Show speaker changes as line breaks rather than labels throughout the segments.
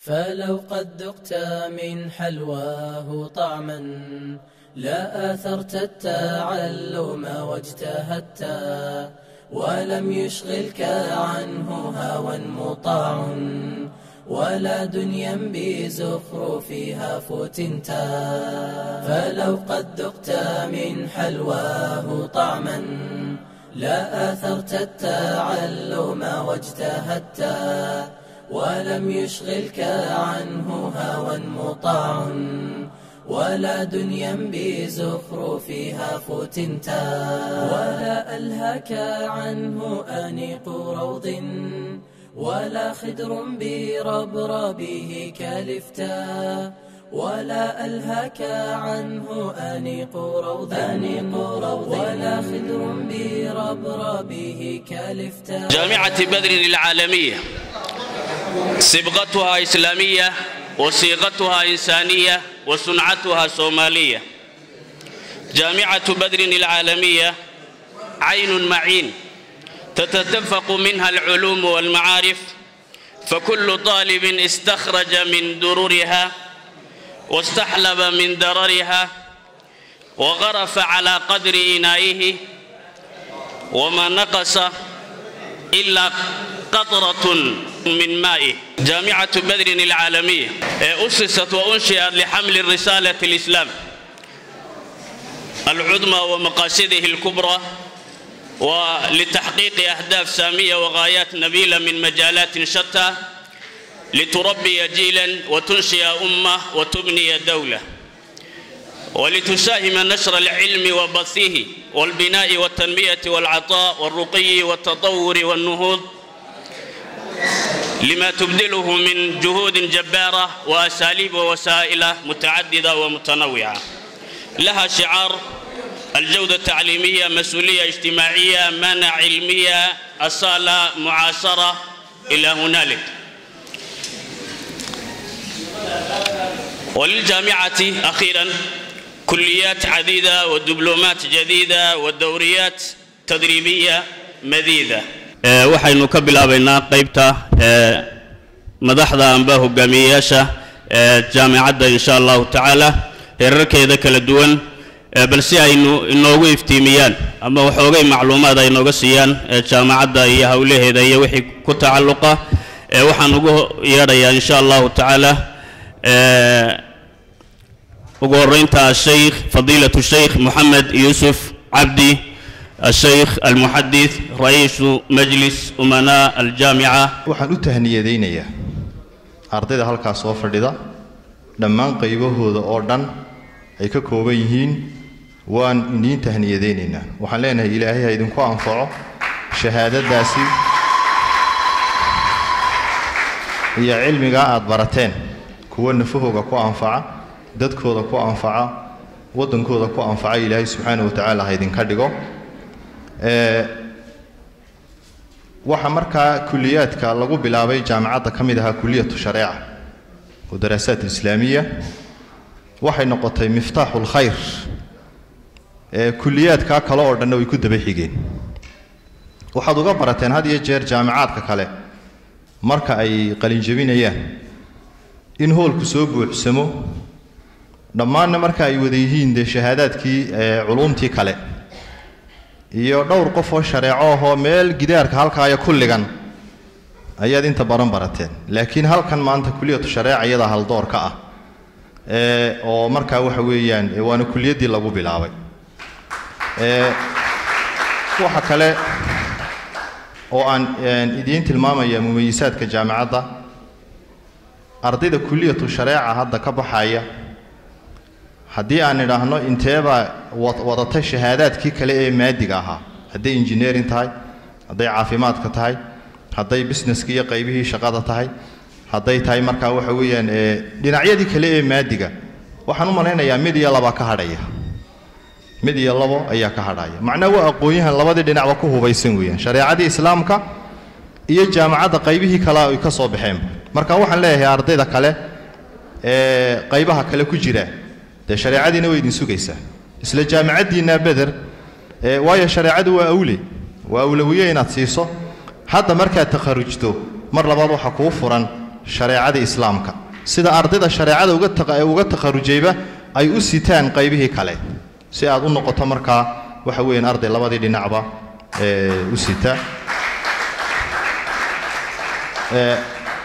فلو قد ذقت من حلواه طعما لا آثرت التعلم واجتهدت ولم يشغلك عنه هوى مطاع ولا دنيا بزخرفها فتنت فلو قد ذقت من حلواه طعما لا آثرت التعلم واجتهدت ولم يشغلك عنه هوى مطاع ولا دنيا بزخرفها فتنت ولا ألهك عنه أنيق روض ولا خدر بربربه كالفتا ولا ألهك عنه أنيق روض أنيق روض ولا خدر بربربه كالفتا
جامعة بدر العالمية صبغتها إسلامية وصيغتها إنسانية وصنعتها صومالية جامعة بدر العالمية عين معين تتدفق منها العلوم والمعارف فكل طالب استخرج من درورها واستحلب من دررها وغرف على قدر إنائه وما نقص إلا قطرة من مائه جامعة بدر العالمية أسست وأنشئت لحمل الرسالة الإسلام العظمى ومقاصده الكبرى ولتحقيق أهداف سامية وغايات نبيلة من مجالات شتى لتربي جيلا وتنشئ أمة وتبني دولة ولتساهم نشر العلم وبثه والبناء والتنمية والعطاء والرقي والتطور والنهوض لما تبذله من جهود جبارة وأساليب ووسائل متعددة ومتنوعة لها شعار الجودة التعليمية مسؤولية اجتماعية منع علمية أصالة معاصرة إلى هنالك وللجامعة أخيرا كليات عديدة ودبلومات جديدة ودوريات تدريبية مديدة waxaynu ka bilaabaynaa qaybta madaxda amba hogaamiyeyaasha jaamicadda insha allahu tacaala heerarkeeda kala duwan bal si aynu inoogu iftiimiyaan ama waxoogay macluumaad ay nooga siiyaan jaamacadda iyo howlaheeda iyo wixii ku tacalluqa waxaan ugu yeedhayaa insha allahu tacaala ugu horeynta ashaykh fadiilatu shaykh moxamed yuusuf cabdi الشيخ المحدث رئيس مجلس أمناء الجامعة
waxaan u tahniyadaynayaa ardayda halkaas soo fadhida dhammaan qaybahooda oo dhan ay ka kooban yihiin waan idiin tahniyadaynaynaa waxaan leenahay ilaahay ha idinku anfaco shahaadadaasi iyo cilmigaa aad barateen kuwa nafahooga ku anfaca dadkooda ku anfaca waddankooda ku anfaca ilaahay subxaana wa tacaala ha idinka dhigo waxaa markaa kuliyaadka lagu bilaabay jaamacadda ka mid ahaa kuliyatu shareeca oo daraasaat islaamiya waxay noqotay miftaaxu lkhayr kuliyaadkaa kale oo dhanna way ku daba xigeen waxaad uga barateen had iyo jeer jaamicaadka kale marka ay qalinjabinayaan in hoolku soo buuxsamo dhammaanna marka ay wada yihiin dee shahaadaadkii culuumtii kale iyo dhowr qof oo shareeco ahoo meel gidaarka halkaaya kulligan ayaad inta badan barateen laakiin halkan maanta kuliyatu shareeca iyadaa haldoor ka ah oo markaa waxa weeyaan waana kuliyaddii lagu bilaabay waxa kale oo aan idiin tilmaamaya mumayisaadka jaamacadda ardayda kuliyatu shareeca hadda ka baxaya haddii aan idhaahno inteebaa wadatay shahaadaadkii kale ee maadiga ahaa hadday engineering tahay hadday caafimaadka tahay hadday businesska iyo qaybihii shaqada tahay hadday tahay markaa waxa weeyaan dhinacyadii kale ee maadiga waxaan u malaynayaa mid iyo laba ka hadhaya mid iyo labo ayaa ka hadhaya macnaa waa aqoon-yahan labadii dhinacba ku hubaysan weeyaan shareecadii islaamka iyo jaamacadda qaybihii kale ay ka soo baxeenba marka waxaan leeyahay ardayda kale ee qaybaha kale ku jira dee shareecadiina way idin sugaysaa isla jaamicaddiinna beder waayo shareecadu waa awle waa awlawiye inaad siiso hadda markaad takharujto mar labaad waxa kuu furan shareecada islaamka sida ardayda shareecada uga taqa- uga takharujayba ay u sitaan qaybihii kale si aad u noqoto markaa waxa weeyaan arday labadii dhinacba ee, u sita Ee,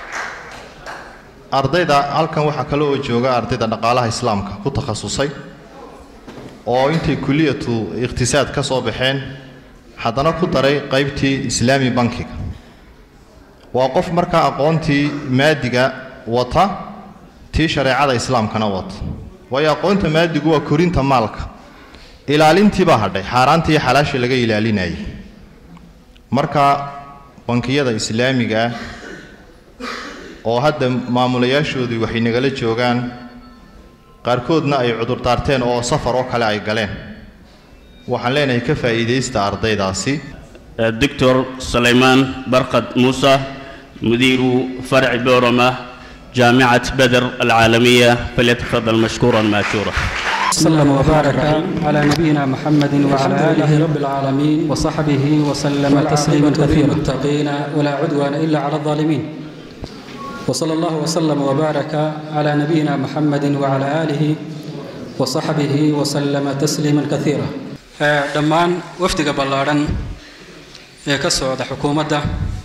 ardayda halkan waxaa kale oo jooga ardayda dhaqaalaha islaamka ku takhasusay oo intay kuliyatu ikhtisaad ka soo baxeen haddana ku daray qaybtii islaami bankiga waa qof markaa aqoontii maadiga wata tii shareecada islaamkana wata waayo aqoonta maadigu waa korinta maalka ilaalintii baa hadhay xaaraantii iyo xalaashii laga ilaalinayay marka bankiyada islaamiga ah oo hadda maamulayaashoodii waxay nagala joogaan qaarkoodna ay cudurdaarteen oo safar oo kale ay galeen waxaan leenahay ka faa'iidaysta ardaydaasi
الدكتور سليمان برقد موسى مدير فرع بورما جامعة بدر العالمية فليتفضل مشكورا ماجورا
وسلم وبارك على نبينا محمد وعلى آله رب العالمين وصحبه وسلم تسليما كثيرا المتقين ولا عدوان إلا على الظالمين وصلى الله وسلم وبارك على نبينا محمد وعلى آله وصحبه وسلم تسليما كثيرا دمان وفدك بلارن ee ka socda xukuumadda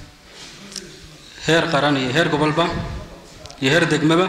heer qaran iyo heer gobolba iyo heer degmaba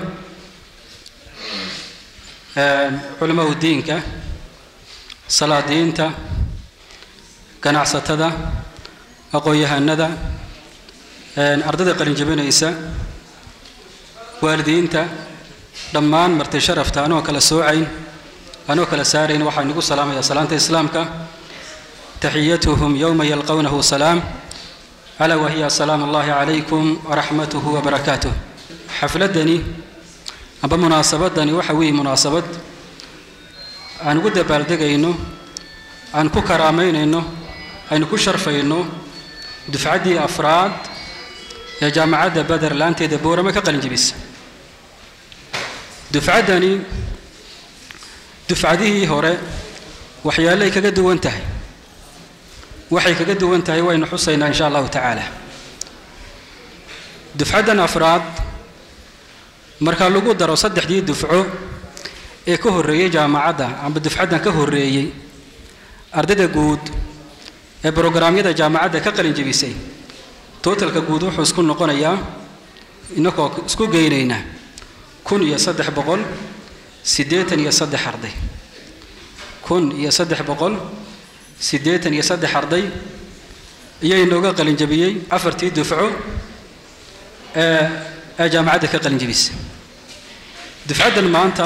culamada diinka salaadiinta ganacsatada aqoon-yahanada ardayda qalin jabinaysa waalidiinta dhammaan marti sharafta anoo kala soocayn anoo kala saarayn waxaan igu salaamayaa salaanta islaamka taxiyatuhum yowma yalqawnahu salaam alaa wahiya salaamu allahi calaykum waraxmatuhu wabarakaatuh xafladani amba munaasabadani waxa weeye munaasabad aan ugu dabaaldegayno aan ku karaamaynayno aynu ku sharfayno dufcaddii afraad ee jaamacadda beder laanteeda boorame ka qalin jebisa dufcaddani dufcadihii hore waxyaallay kaga duwan tahay waxay kaga duwan tahay waynu xusaynaa insha allahu tacaala dufcaddan afraad marka lagu daro saddexdii dufco ee ka horreeyey jaamacadda amba dufcaddan ka horreeyey ardayda guud ee brograamyada jaamacadda ka qalin jebisay tootalka guud wuxuu isku noqonayaa inagoo isku geynaynaa kun iyo saddex boqol siddeetan iyo saddex arday kun iyo saddex boqol siddeetan iyo saddex arday ayaa inooga qalin jebiyey afartii dufco ee ee jaamacadda ka qalin jebisay dufcaddan maanta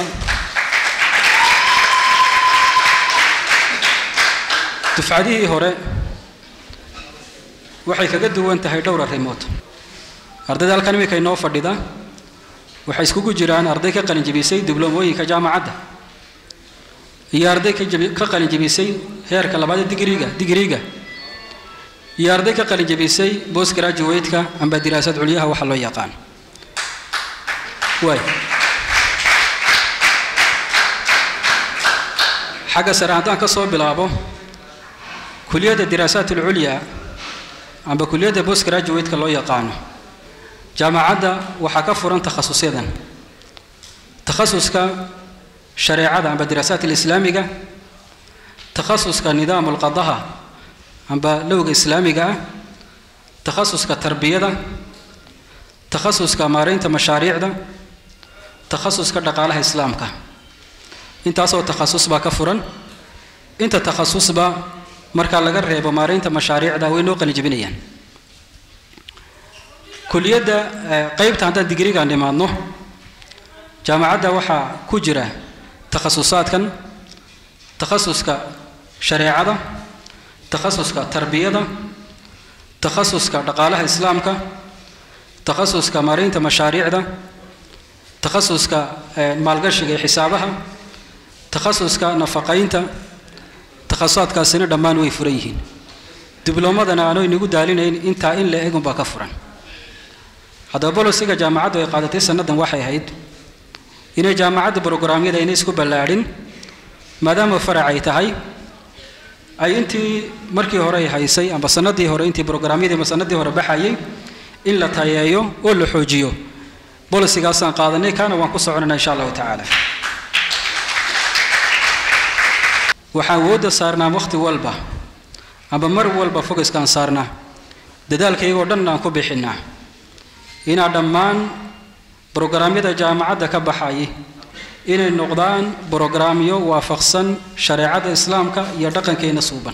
dufcadihii hore waxay kaga duwan tahay dhowr arrimood ardayda halkan iminka inoo fadhida waxay iskugu jiraan arday ka qalin jebisay dibloomooyinka jaamacadda iyo arday ka jebi- ka qalin jebisay heerka labaad ee digriga digriga iyo arday ka qalin jebisay post graduate-ka amba diraasad culyaha waxa loo yaqaan waay xagga sare haddaan ka soo bilaabo kuliyadda diraasaat alculya amba kuliyadda post graduate-ka loo yaqaano jaamacadda waxaa ka furan takhasusyadan takhasuska shareecada amba diraasaat alislaamiga takhasuska nidaam alqadaha amba lowga islaamiga ah takhasuska tarbiyada takhasuska maaraynta mashaariicda takhasuska dhaqaalaha islaamka intaasoo takhasus baa ka furan inta takhasusba marka laga reebo maaraynta mashaariicda way noo qalin jebinayaan kuliyadda qaybta haddaan digrigaan dhimaadno jaamacadda waxaa ku jira takhasusaadkan takhasuska shareecada takhasuska tarbiyada takhasuska dhaqaalaha islaamka takhasuska maaraynta mashaariicda takhasuska maalgashiga iyo xisaabaha takhasuska nafaqaynta takhasusaadkaasina dhammaan way furan yihiin dibloomadana aanu inagu daalinayn intaa in la egunbaa ka furan haddaba bolosiga jaamacaddu ay qaadatay sannadan waxay ahayd inay jaamacadda brograamyada inay isku ballaadhin maadaama farac ay tahay ay intii markii hore ay haysay amba sanadii hore intii brograamyadii ama sanadii hore baxayay in la tayeeyo oo la xoojiyo bolisigaasaan qaadanay kaana waan ku soconayna insha allahu tacaala waxaan awoodda saarnaa wakhti walba amba mar walba fogaskaan saarnaa dadaalkaygoo dhan aan ku bixinaa inaa dhammaan brograamyada jaamacadda ka baxayay inay noqdaan brograamyo waafaqsan shareecada islaamka iyo dhaqankeenna suuban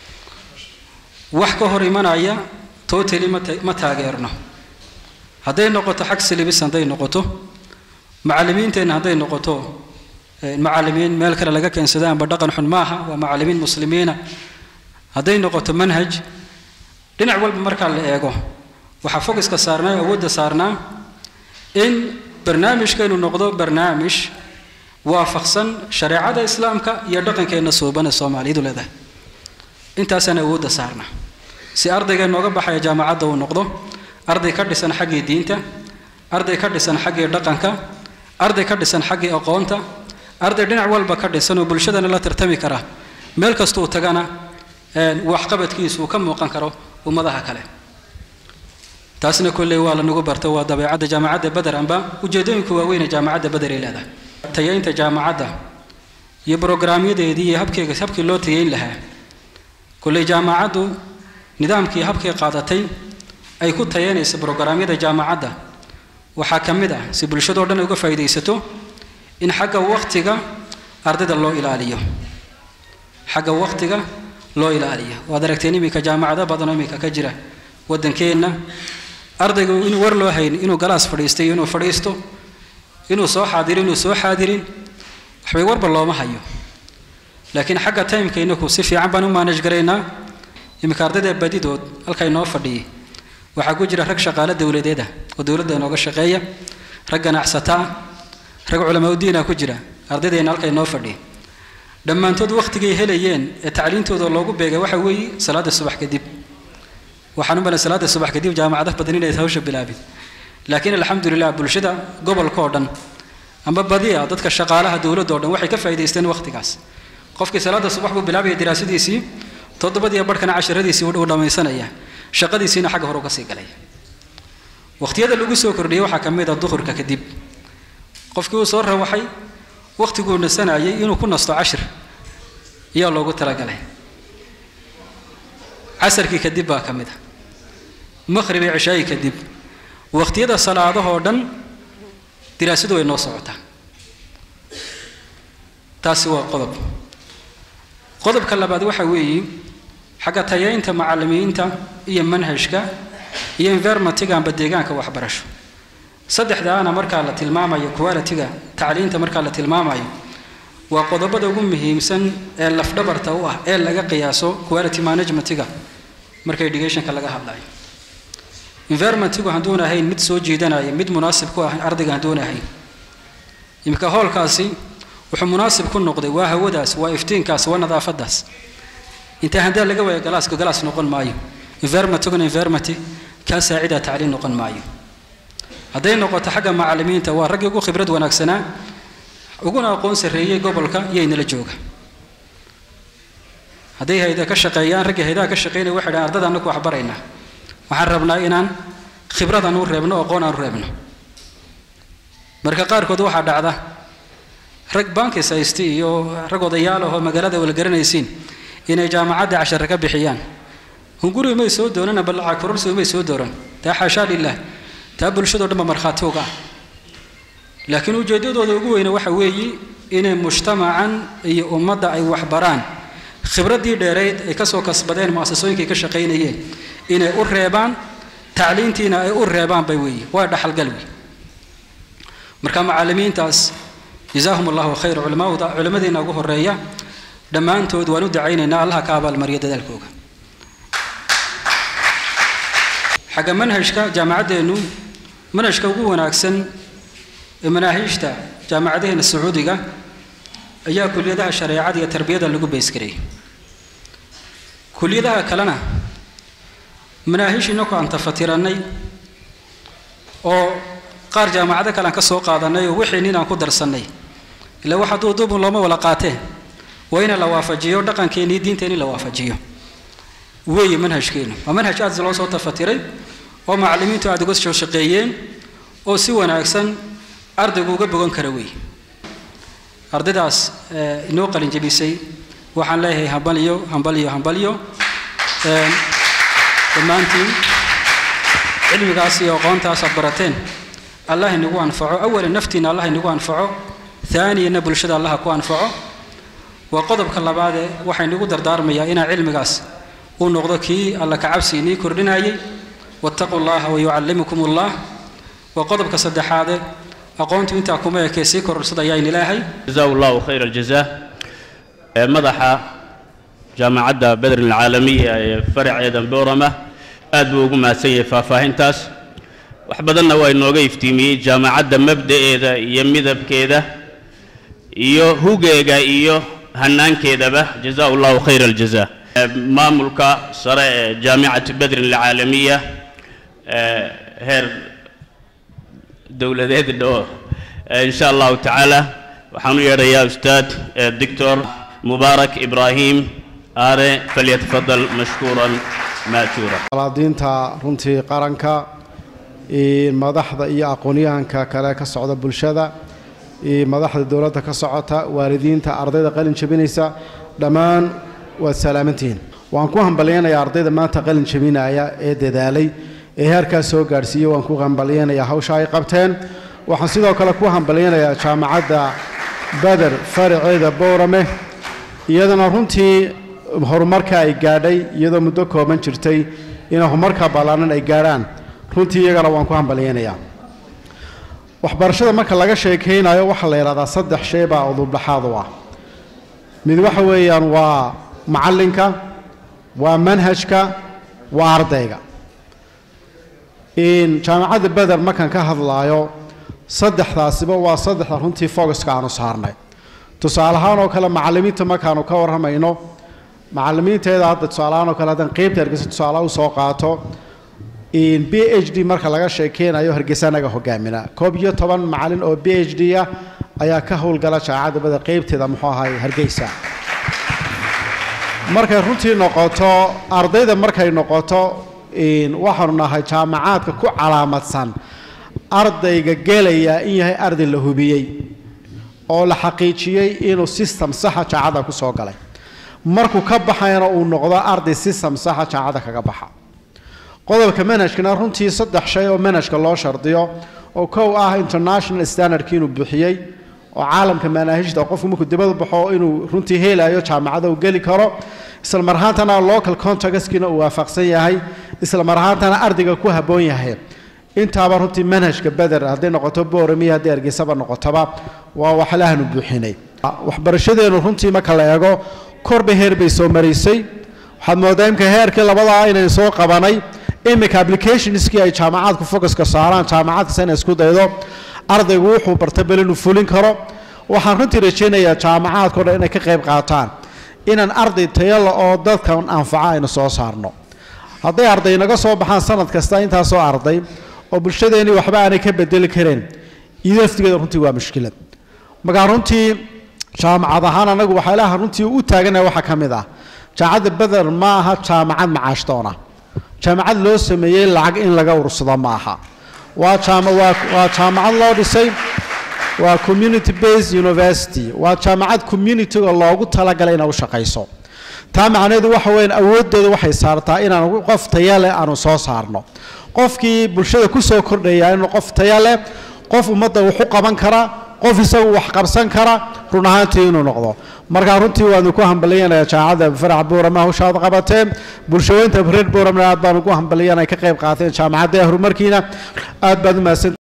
wax ka hor imanaya totally ma taageerno hadday noqoto xag silibis hadday noqoto macallimiinteenna hadday noqoto macallimiin meel kale laga keensada amba dhaqan xun maaha waa macallimiin muslimiina hadday noqoto manhaj dhinac walba markaa la eego waxaa fogiska saarnaa awoodda saarnaa in barnaamijkeenu noqdo barnaamij waafaqsan shareecada islaamka iyo dhaqankeenna suuban ee soomaalidu leedahay intaasaan awoodda saarnaa si ardayga nooga baxaya jaamacadda uu noqdo arday ka dhisan xaggii diinta arday ka dhisan xaggii dhaqanka arday ka dhisan xaggii aqoonta arday dhinac walba ka dhisan oo bulshadana la tartami kara meel kasta uu tagana waxqabadkiisu uu ka muuqan karo ummadaha kale taasna kolley waa lanagu barto waa dabeecadda jaamacadda beder amba ujeedooyinka waaweyne jaamacadda beder ay leedahay tayaynta jaamacadda iyo brograamyadeedii iyo habkeega habkii loo tayayn lahaa kolley jaamacaddu nidaamkii habkay qaadatay ay ku tayaynaysa brograamyada jaamacadda waxaa ka mid ah si bulshadoo dhan ay uga faa'iidaysato in xagga wakhtiga ardayda loo ilaaliyo xagga wakhtiga loo ilaaliyo waad aragteen iminka jaamacado badanoo iminka ka jira waddankeenna ardaygu inuu war loo hayn inuu galaas fadhiistay inuu fadhiisto inuu soo xaadiro inuu soo xaadirin waxbay warba looma hayo laakiin xagga timeka inaku si fiican baan u maanaj garaynaa iminka ardayda badidood halka inoo fadhiyay waxaa ku jira rag shaqaale dowladeed ah oo dowladda inooga shaqeeya rag ganacsata ah rag culamaudiina ku jira ardaydeena halka inoo fadhiya dhammaantood wakhtigay helayeen ee tacliintooda loogu beegay waxa weeye salaada subax kadib waxaan u malay salaada subax kadib jaamacado badan inay hawsha bilaabin laakiin alxamdulilah bulshada gobolka oo dhan amba badiya dadka shaqaalaha dowladda oo dhan waxay ka faa'iidaysteen wakhtigaas qofkii salaada subax buu bilaabaya diraasadiisii toddobadiyo barhkana casharadiisii uu dhammaysanaya shaqadiisiina xagga hore uga sii galaya wakhtiyada lagu soo kordhiyey waxaa ka mid a duhurka kadib qofkii uu soo rawaxay wakhtiguu nasanayay inuu ku nasto cashir ayaa loogu talagalay casarkii kadib baa ka mid a maqhrib iyo cishaayi kadib wakhtiyada salaadahoo dhan diraasadu way noo socotaa taasi waa qodob qodobka labaad waxa weeye xagga tayaynta macallimiinta iyo manhajka iyo environmentiga amba deegaanka waxbarasho saddexdaana markaa la tilmaamayo qualitiga tacliinta markaa la tilmaamayo waa qodobada ugu muhiimsan ee lafdhabarta u ah ee laga qiyaaso quality managementiga marka educationka laga hadlayo environmentigu hadduun ahayn mid soo jiidanaya mid munaasib ku ah ardayga hadduun ahayn iminka hoolkaasi wuxuu munaasib ku noqday waa hawadaas waa iftiinkaas waa nadaafadaas intaa handaa laga waaya galaaska galaas noqon maayo environmentiguna environment kaa saacida tacliin noqon maayo hadday noqoto xagga macallimiinta waa raggii ugu khibrad wanaagsanaa uguna aqoon sarreeyey gobolka iyaynala jooga hadday hayda ka shaqeeyaan raggii haydaha ka shaqeynaya waxay dhahan ardada annaku wax baraynaa waxaan rabnaa inaan khibrad aan u reebno aqoon aan u reebno marka qaarkood waxaa dhacda rag bankis haysta iyo rag odayaal ahoo magaalada wala garanaysiin inay jaamacadda cashare ka bixiyaan hunguri may soo doonan amba lacag kororsi may soo dooran taa xaashaa lilah taa bulshadoo dhan ba markhaati uga ah laakiin ujeeddadooda ugu weyne waxa weeye inay mujtamacan iyo ummadda ay waxbaraan khibraddii dheerayd ay kasoo kasbadeen mu'asasooyinkay ka shaqaynayeen inay u reebaan tacliintiina ay u reebaan bay weeye waa dhaxalgal wey marka macallimiintaas jazaahum allahu khayr culamada culamadiina ugu horeeya dhammaantood waan u dacaynaynaa allaha ka abaalmariya dadaalkooga xagga manhajka jaamacaddeennu manhajka ugu wanaagsan ee manaahiijta jaamacadaheena sacuudiga ayaa kuliyadaha shareecada iyo tarbiyada lagu baysgarayay kuliyadaha kalena manaahiish inaku aan tafatirannay oo qaar jaamacado kale aan ka soo qaadanay oo wixii nin aan ku darsannay ilaa wax hadduu duubun looma wala qaatee waa ina la waafajiyo dhaqankeennii diinteeni la waafajiyo weeye manhajkeennu waa manhaj aad loo soo tafatiray oo macallimiintu aad uga soo shaqeeyeen oo si wanaagsan ardaygu uga bogan kara wey ardaydaas inoo qalin jebisay waxaan leeyahay hambalyo hambalyo hambalyo dhammaantiin cilmigaas iyo aqoontaas aad barateen allah inagu anfaco awalan naftiina allah inagu anfaco haaniyana bulshada allah ku anfaco waa qodobka labaadee waxaa inagu dardaarmayaa inaa cilmigaas uu noqdo kii alla kacabsi inii kordhinayay wattaquu llaha wayucallimukum ullah waa qodobka saddexaade aqoontu intaa kuma ekee sii kororsada ayaan ilaahay
jazaa allahu khayra aljaza ee madaxa jaamacadda bedr alcaalamiya ee faraceeda boorama aad buu ugu mahadsan yahay faahfaahintaas wax badanna waa inooga iftiimiyey jaamacadda mabda'eeda iyo midabkeeda iyo hugeega iyo hanaankeedaba jazaa allahu khayra aljaza maamulka sare ee jaamicati bedr alcaalamiya heer dowladeed dhoo in sha allahu tacaala waxaan u yeedhayaa ustaad doctor mubaarak ibraahim aare falyatafadal mashkuuran maajuura
salaadiinta runtii qaranka madaxda iyo aqoonyahanka kale ka socda bulshada madaxda dowladda ka socota waalidiinta ardayda qalin jabinaysa dhammaan waad salaamantihiin waan ku hambalyaynayaa ardayda maanta qalin jabinaya ee dadaalay ee heerkaas soo gaadhsiiyey waan ku hambalyaynayaa hawsha ay qabteen waxaan sidoo kale ku hambalyaynayaa jaamacadda beder faraceeda bowrame iyadana runtii horumarka ay gaadhay iyadoo muddo kooban jirtay inay horumarka ballaanan ay gaadhaan runtii iyagana waan ku hambalyaynayaa waxbarashada marka laga sheekaynayo waxaa la yidhahdaa saddex shay baa udubdhaxaad u ah mid waxa weeyaan waa macallinka waa manhajka waa ardayga jaamacadda beder markaan ka hadlaayo saddexdaasiba waa saddexda runtii focuska aanu saarnay tusaale ahaan oo kale macallimiinta markaanu ka warramayno macallimiinteeda hadda tusaaleahaan oo kale haddaan qeybta hargeysa tusaalaha u soo qaato b h d marka laga sheekeynayo hargeysa anaga hogaamina koob iyo toban macallin oo b h d ah ayaa ka howlgala jaamacadda beder qeybteeda muxuu ahay hargeysa markay runtii noqoto ardayda markay noqoto waxaanu nahay jaamacaadka ku calaamadsan ardayga gelaya in yahay arday la hubiyey oo la xaqiijiyey inuu system saxa jaacadda ku soo galay markuu ka baxayna uu noqdo arday system saxa jaacadda kaga baxa qodobka manhajkana runtii saddex shay oo manhajka loo shardiyo oo kow ah international standardki inuu bixiyey oo caalamka manaahijda qofku markuu dibada baxo inuu runtii helayo jaamacada uu geli karo isla mar ahaantana local contactskiina uu waafaqsan yahay isla mar ahaantana ardayga ku habboon yahay intaaba runtii manhajka beder hadday noqoto booramiya haddii hargeysaba noqotoba waa waxlaahanu buuxinay waxbarashadeenu runtii marka la eego korba heer bay soo maraysay waxaad moodaa imka heerkii labadaa inay soo qabanay imika applicationskii ay jaamacaadku focuska saaraan jaamacadkasta inay isku daydo ardaygu wuxuu barta bel inuu fulin karo waxaan runtii rajaynayaa jaamacaadkao dhan inay ka qayb qaataan inaan arday tayala oo dadkan anfaca aynu soo saarno hadday arday naga soo baxaan sanad kasta intaasoo arday oo bulshadeennii waxba aanay ka bedeli kareen iyado laftigeeda runtii waa mushkilad markaa runtii jaamacad ahaan anagu waxyaalaha runtii u taaganaya waxaa ka mid ah jaamacadda beder ma aha jaamacad macaashdoona jaamacad loo sameeyey lacag in laga urursado ma aha waa jaama waa waa jaamacad loo dhisay waa community based university waa jaamacad communityga loogu talagalay inay u shaqayso taa macnaheedu waxa weeyaan awooddeedu waxay saartaa inaan qof taya leh aanu soo saarno qofkii bulshada ku soo kordhaya inuu qof taya leh qof ummadda wax u qaban kara qof isagu wax qabsan kara run ahaantii inuu noqdo markaa runtii waanu ku hambaliyanayaa jaamacadda farax buurama hawshaad qabateen bulshooyinta reer buuramna aad baanu ku hambaliyana ay ka qayb qaateen jaamacadda horumarkiina aad baad u mahadsan